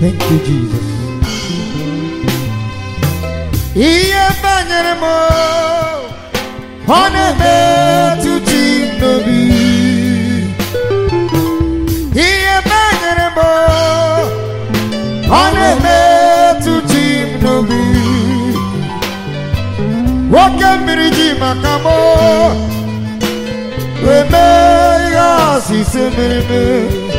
Thank you, Jesus. ihe banyere m ọ na-emetụta m n'obi ihe banyere m ọ na-emetụta m n'obi nwoke mmiri ji maka m wee mee ihe asịsị mere mee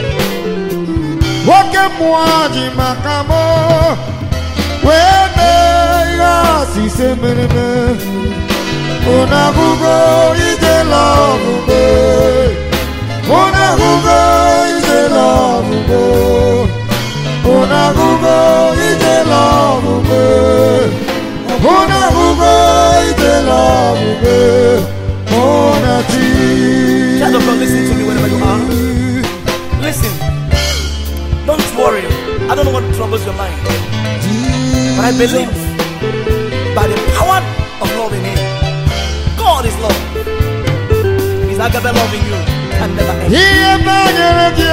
nwoke mmụọ ji maka m wee mee ihe asịsị mere mee unu ahụgo ijela ọgụgụ unu ahụgo ijela ọgụgụ unu ahụgo ijela ọgụgụ unu ahụgo ijela ọgụgụ unu chi Child of God, listen to me wherever you are. Listen. Don't worry. I don't know what troubles your mind. But I believe by the power of love in Him, God is love. His agape love in you can never end. ihe banyere gị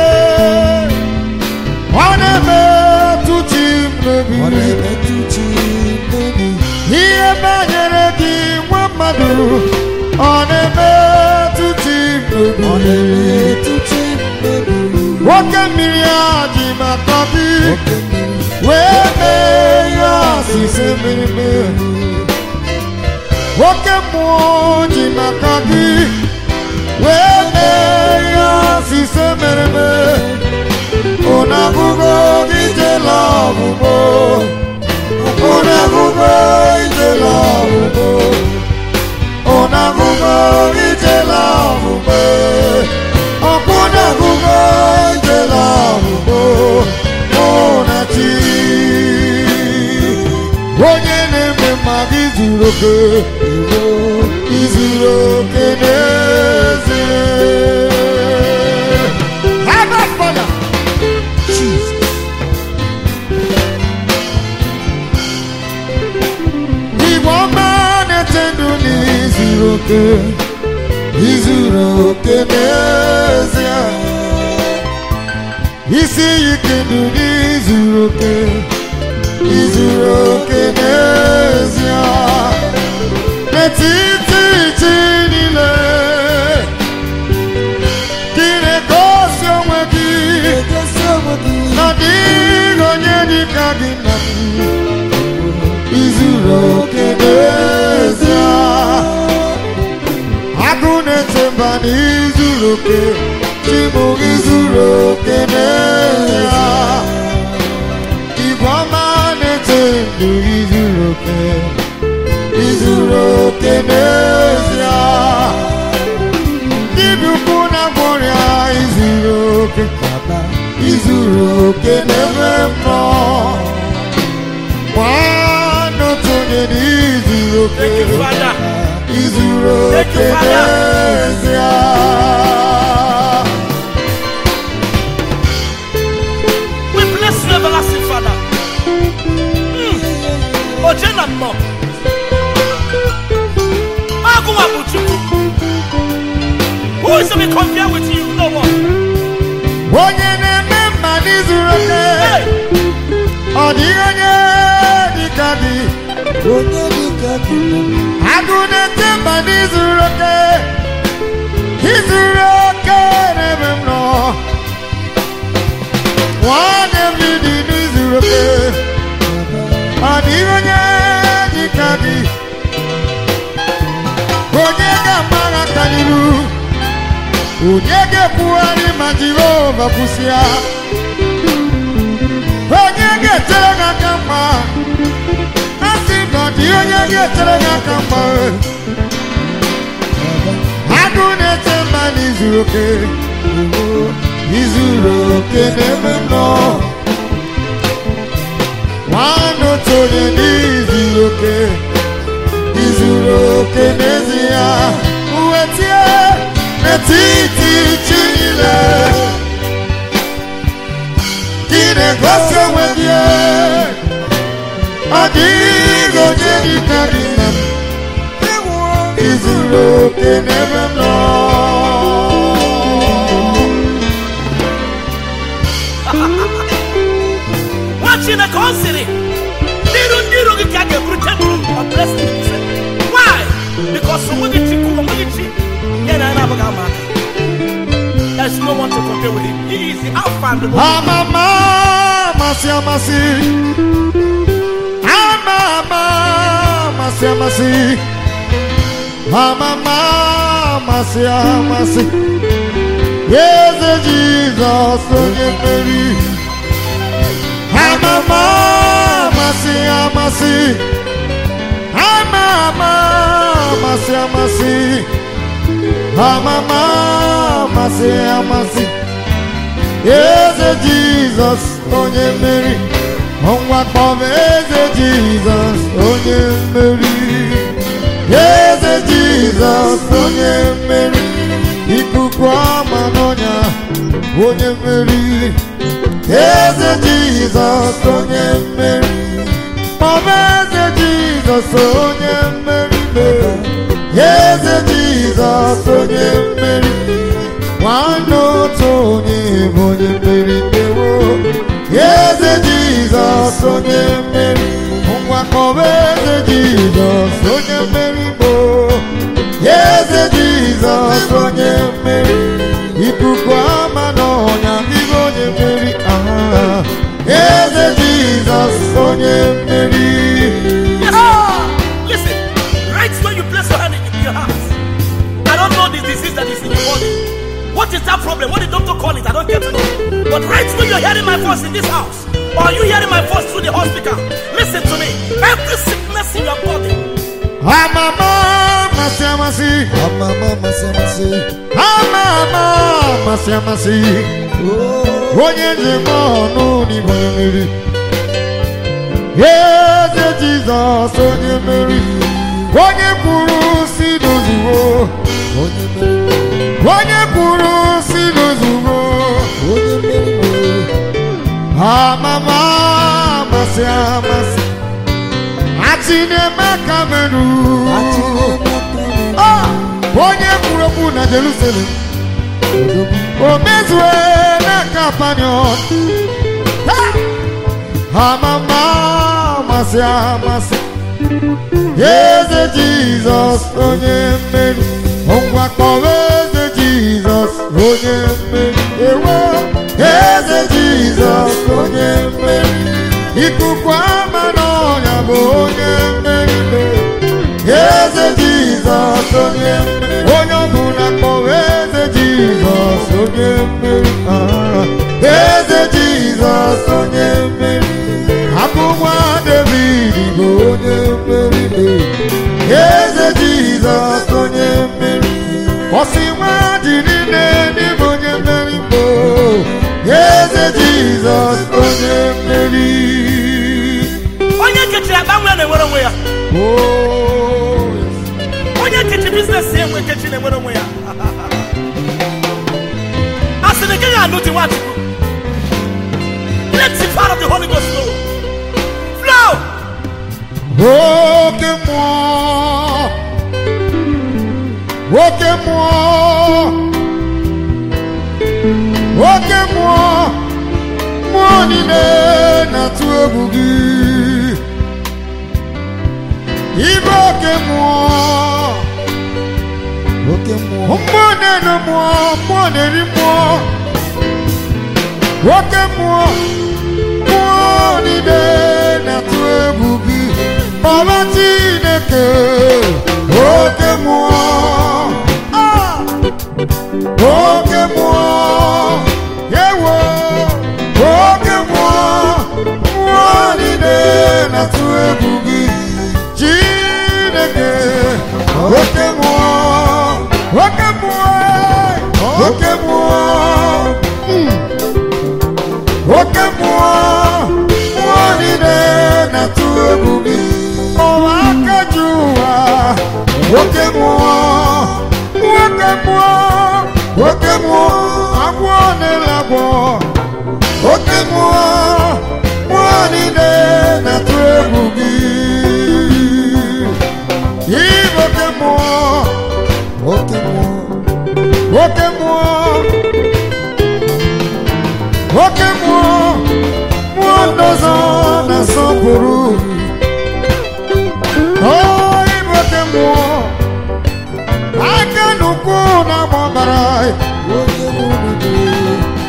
ọ na-emetụta m n'obi Ọ na-emetụta m n'obi. ihe banyere gị nwa mmadụ ọ na-emetụta m Ọ n'obi na-emetụta m n'obi. nwoke mmiri a ji maka gị Oke mmiri. wee mee ihe asịsị mere mee nwoke mmụọ ji maka gị wee mee ihe asịsị mere mee unu ahụgo ijela ọgwụgwọ unu ahụgo ijela ọgwụgwọ unu ahụgo ijela ọgwụgwọ ọkụ unu ahụgo ijela ọgwụgwọ unu chi onye na-eme mmadụ izuru oke izuru oke n'ezie Abba Father Jesus. Igwe ọma na-eche ndụ n'izuru oke izuru oke n'ezie isi ike ndụ n'izuru oke izuru oke n'ezie n'etiti chi niile gị na-egosi onwe gị Egosi onwe gị. na dịghị onye dịka gị na m izuru oke n'ezie agụ na-eche mba na izuru oke chibụ izuru oke n'ezie igwe ọma na-eche ndụ izuru oke izuru oke n'ezie dibịa ukwu na gwọrịa izuru oke Baba. izuru oke n'ebe m nọ nwanne otu onye na izuru oke Thank you, Father. izuru Thank oke you, Father. n'ezie We bless you, everlasting Father. Mm. Ojena mmo. Agụwa bụ Chukwu. Who is to be compared with you? No one. onye na-eme mma n'izuru oke Hey! ọ dịghị onye dịka gị Onye dịka gị na m. agụ na-ete mba n'izuru oke izuru oke n'ebe m nọ nwanne m dị n'izuru oke ọ dịghị onye dịka gị onye ga-agbagha aka n'iru onye ga-ekwugharị ma jehova kwụsịa onye ga-etere gị aka mma a sị na ọ dị onye ga-etere gị aka mma agụ na-eche mma n'izuru oke izuru oke n'ebe m nọ nwanne otu onye n'izuru oke izuru oke n'ezie wetie n'etiti chi niile gị na-egosi onwe gị ọ dịghị onye dịka gị na m izuru oke n'ebe m nọ okay with him. He is the Alpha and the Omega. Amama masi amasi. Amama masi amasi. Amama masi amasi. Yes, Jesus, onye mmeri. Amama masi amasi. Amama masi amasi. Amama masi amasi. Eze Jizọs onye mmeri ọnwa kpọm eze Jizọs onye mmeri Eze Jizọs onye mmeri ikuku ọma n'ọnya onye mmeri Eze Jizọs onye mmeri kpọm eze Jizọs onye mmeri Eze Jizọs onye mmeri nwanne otu onye bụ onye mmeri ndewo eze jizọs onye mmeri ngwakọba eze jizọs onye mmeri bụ eze jizọs onye mmeri ikuku ama n'ọnya dịghị onye mmeri aha eze jizọs onye mmeri Ah, listen. Right when you place your hand in your heart, I don't know the disease that is in your body. What is that problem? What did doctor call it? I don't get to know. But right when you're hearing my voice in this house, or you hearing my voice through the hospital, listen to me. Every sickness in your body, amama masị amasị Amama masi masi. amama masị amasị Oh, onye njem ọnụ n'igwe mmiri eze jizọs onye mmeri onye kwuru si n'ozugbo onye mmeri. onye kwuru si n'ozugbo Onye mmeri. amama amasị amasị achị na-eme ka meru Ah! onye kwuru okwu na jerusalem o mezue na kapanion amama amasị amasị eze jizọs onye mmeri ngwa kpọrọ eze jizọs onye mmeri ewo eze jizọs onye mmeri ikuku ama n'ọnya bụ onye mmeri eze jizọs onye mmeri onye ọbụla kpọrọ eze jizọs onye mmeri Ah, eze jizọs onye mmeri abụ nwa david bụ onye mmeri eze jizọs onye mmeri ọsị nwa dị niile n'ime onye mmeri bụ eze jizọs onye mmeri onye nkechiri akpa nwa na-enwere onwe ya Oh, onye nkechi biznes ya enwe nkechi na-enwere onwe ya a sị na ị gaghị anụ di nwachukwu let the power of the holy ghost flow flow oke mmụọ oke mmụọ oke mmụọ mmụọ niile na-atụ egwu gị ibe oke mmụọ Oke mmụọ. mmụọ na-enu mmụọ mmụọ na-eri mmụọ oke mmụọ mmụọ niile na-atụ egwu gị ọba chineke oke mmụọ Ah! oke mmụọ ewo oke mmụọ mmụọ niile na-atụ egwu gị chineke oke mmụọ oke mmụọ oke mmụọ Mm. oke mmụọ mmụọ niile na-atụ egwu gị ọwa aka ji ụwa oke mmụọ oke mmụọ oke mmụọ agwọ na-ele agwọ oke mmụọ mmụọ niile na-atụ egwu gị Ibe oke mmụọ Oke mmụọ. oke mmụọ oke mmụọ mmụọ ndọzọ na-asọpụrụ o ibe oke mmụọ aka n'ukwu na-agba ọbara Onye mmeri.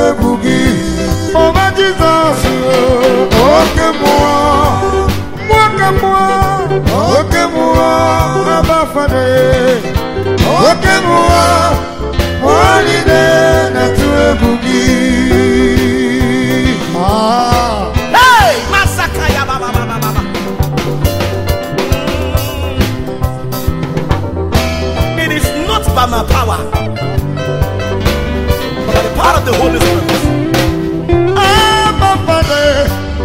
egwu gị ọba jizọs oke mmụọ nwoke mmụọ oke mmụọ abafade oke mmụọ mmụọ niile na-atụ egwu gị Ah. Hey, Masaka ya ba ba ba ba ba ba. It is not by my power, but by the power of the Holy Spirit. Abba Father,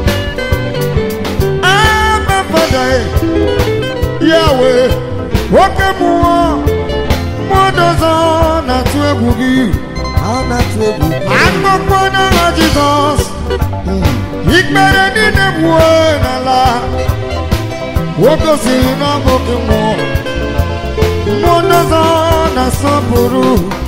Abba Father, Yahweh, nwoke mmụọ mmụọ ọzọ na-atụ egwu gị a na-atụ egwu gị akpọkpọ n'aha Jizọs ikpere niile gbuo n'ala o gosiri na ọ bụ oke mmụọ mmụọ ọzọ na-asọpụrụ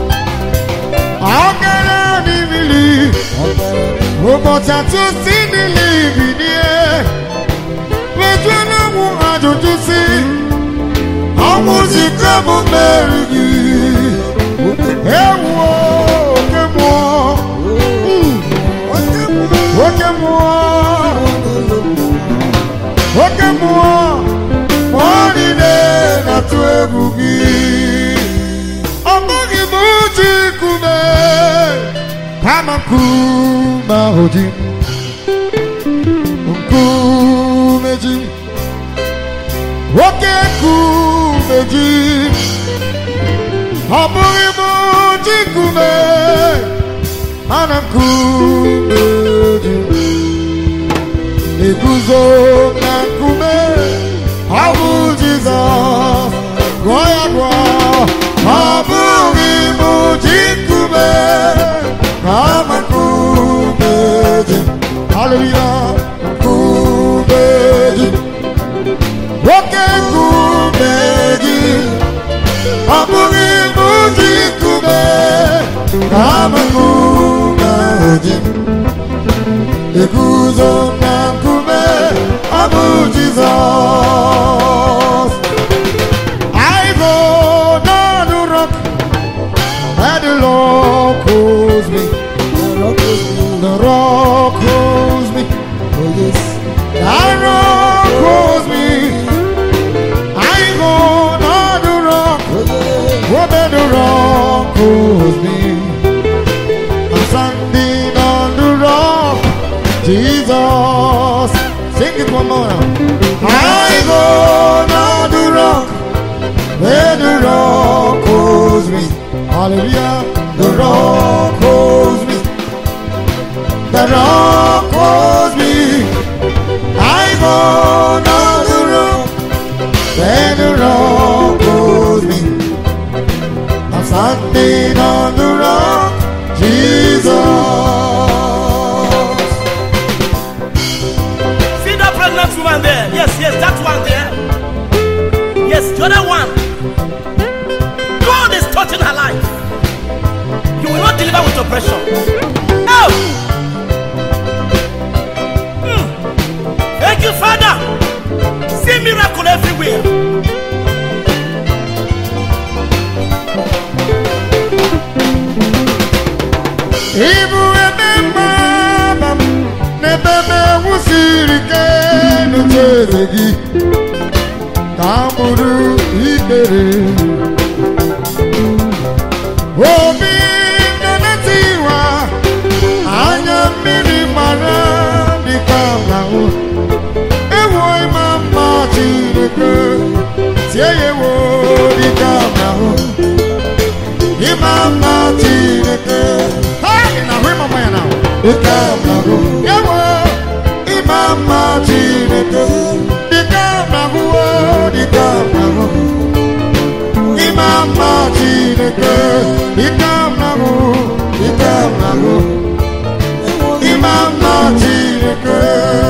ọ gara n'imili ọbara ụbọchị atụ si n'ili bilie mejuo n'ọnwụ ajụjụ si ọnwụ zike bụ mmeri gị ewuo oke mmụọ oke mmụọ oke mmụọ mmụọ niile na-atụ egwu gị ọ bụghị m uche ikume kama nkume ahụ ji nkume ji nwoke nkume ji ọ bụghị m ji nkume mana nkume ji eguzo na nkume ọ bụ Jizọs gụọ ya gụọ ọ bụghị m ji nkume kama nkume ji haleluya nkume ji nwoke nkume ji ọ bụghị m ji nkume kama nkume ji eguzo na nkume ọ bụ Jizọs I go down the rock where the Lord calls me the rock calls me oh yes the rock calls me I go down the rock oh yeah where the rock calls me I'm standing on the rock Jesus sing it one more now I go down the rock where the rock calls me hallelujah the rock calls me the rock calls me I go down the rock where the rock calls me I'm standing on the rock, Jesus. See that pregnant woman there? Yes, yes, that one there. Yes, the other one. God is touching her life. You will not deliver with oppression. Oh! Hmm. Thank you, Father. See miracle everywhere. Ibu ebe mgbaba m n'ebe m ewusiri ike n'oche eze gị ka m bụrụ ikpere obi na-enetiwa anya mmiri mara dịka ahụ ewo ịma mma Chineke tie ya ewo dịka ahụ ịma mma Chineke ha ị na-ahụ ịma mma ya na dịka ahụ ewo ịma mma Chineke dịka ahụ dịka ahụ ịma mma Chineke dịka ahụ dịka ahụ ịma mma Chineke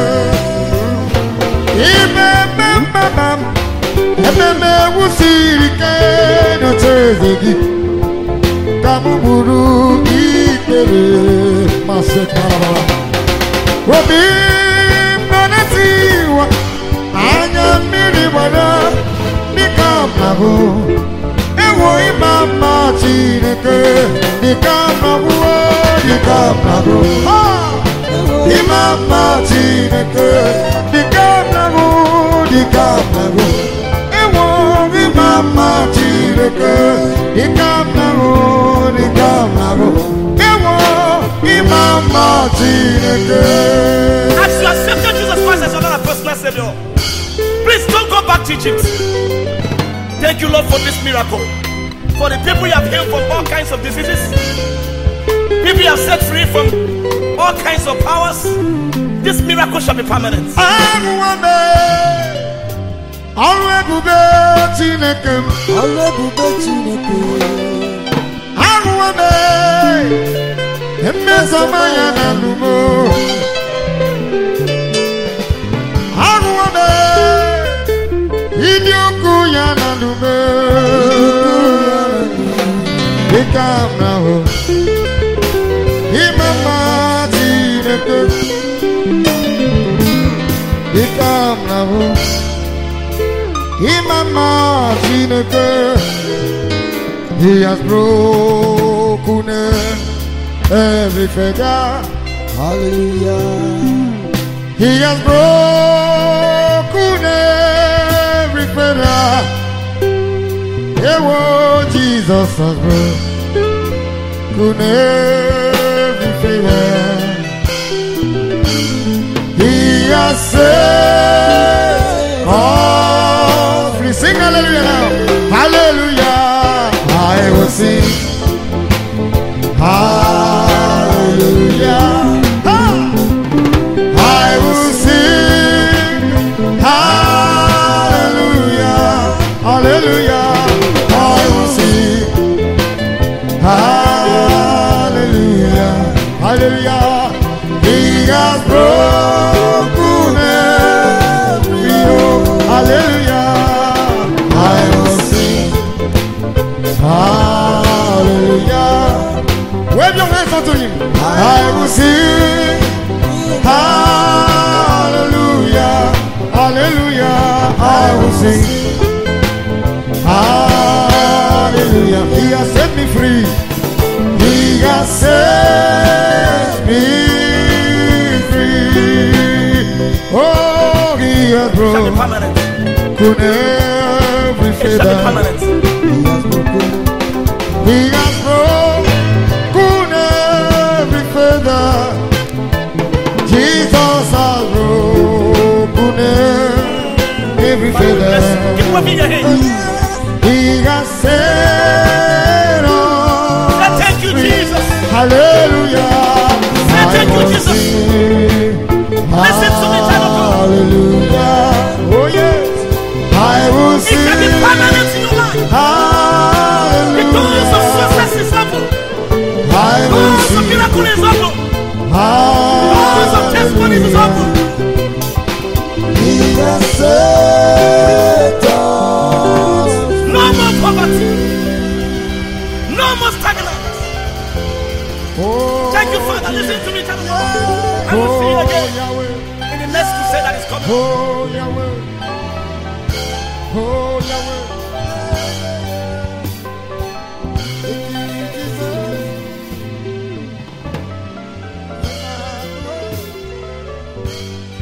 Imeme mama m, ememe wusiri ike n'oche eze gị ka m gburu ikpere masị karabara obi m nọ na-etiwa anya mmiri gbara dịka m na-ahụ ewo ịma mma Chineke dịka m na-ahụ dịka m na-agụ ịma mma Chineke dịka m na-agụ dịka m na-agụ ịnwụ ịma mma Chineke dịka m na-agụ dịka m na-agụ ịnwụ ịma mma Chineke As you accepted Jesus Christ as your Lord and personal Savior, please don't go back to Egypt. Thank you, Lord, for this miracle. For the people you have healed from all kinds of diseases, people you have set free from all kinds of powers. This miracle shall be permanent. Ahụwame ọrụ ebube Chineke m ọrụ ebube Chineke ahụwame mmezoma ya na nnumo ahụwame ịdị ukwu ya na nnume dịka m na-ahụ ime mma Chineke dịka m na-ahụ ime mma Chineke He has broken every fetter. hallelujah He has broken every fetter. Ewo Jesus has broken every fetter. He has set all free. Sing hallelujah now. Hallelujah. I will sing. Hallelujah. Ha! I will sing. Hallelujah. Hallelujah. I will sing. Hallelujah. Hallelujah. He has broken every yoke. Hallelujah. I will sing. Hallelujah. Wave your hands unto him. I will sing. Hallelujah. Hallelujah. I will sing. Hallelujah. He has set me free. He has set me free. Oh, he has It shall be broken permanent. every It shall be fetter. permanent. he has broken He has broken every feather. Jesus has broken every Let's keep feather. waving your hands. He has set Say, us Thank you, free. Jesus. Hallelujah. Say, thank you, I will Jesus. sing. Listen to me, child of God. Hallelujah. Oh yes. I will It shall be sing. permanent in your life. The doors of Hallelujah. success is open. I will Doors of sing. miracle is open. Doors of testimonies is open. he has set us No more poverty. No more stagnant. Oh, Thank you, Father. Listen to me, child of God. I will see you Oh, again Yahweh. in the next crusade that is coming. Oh, Yahweh. Oh, Yahweh. Thank you, Jesus.